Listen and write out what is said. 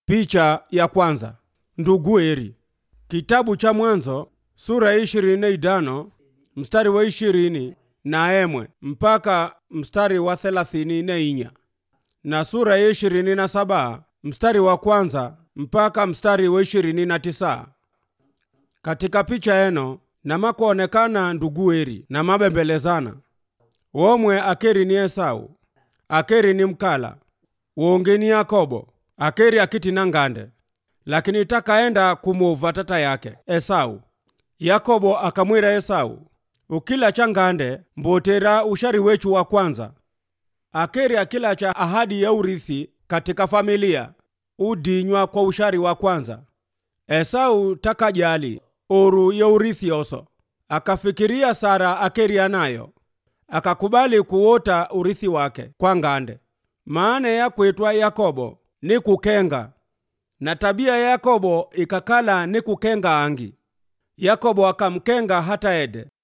Picha ya kwanza. Ndugu eri. Kitabu cha Mwanzo sura ya ishirini na idano mstari wa ishirini na emwe mpaka mstari wa thelathini na inya na sura ya ishirini na saba mstari wa kwanza mpaka mstari wa ishirini na tisa katika picha eno namakuonekana ndugu eri na mabembelezana womwe akeri ni esau akeri ni mkala wonge ni yakobo akeri akiti na ngande lakini takaenda kumuva tata yake esau yakobo akamwira esau ukila cha ngande mbotera ushari wechu wa kwanza akeri akila cha ahadi ya urithi katika familia udinywa kwa ushari wa kwanza esau takajali oru ya urithi oso akafikiria sara akeri anayo akakubali kuwota urithi wake kwa ngande maana ya kwitwa yakobo ni kukenga na tabia ya yakobo ikakala ni kukenga angi yakobo akamkenga hata ede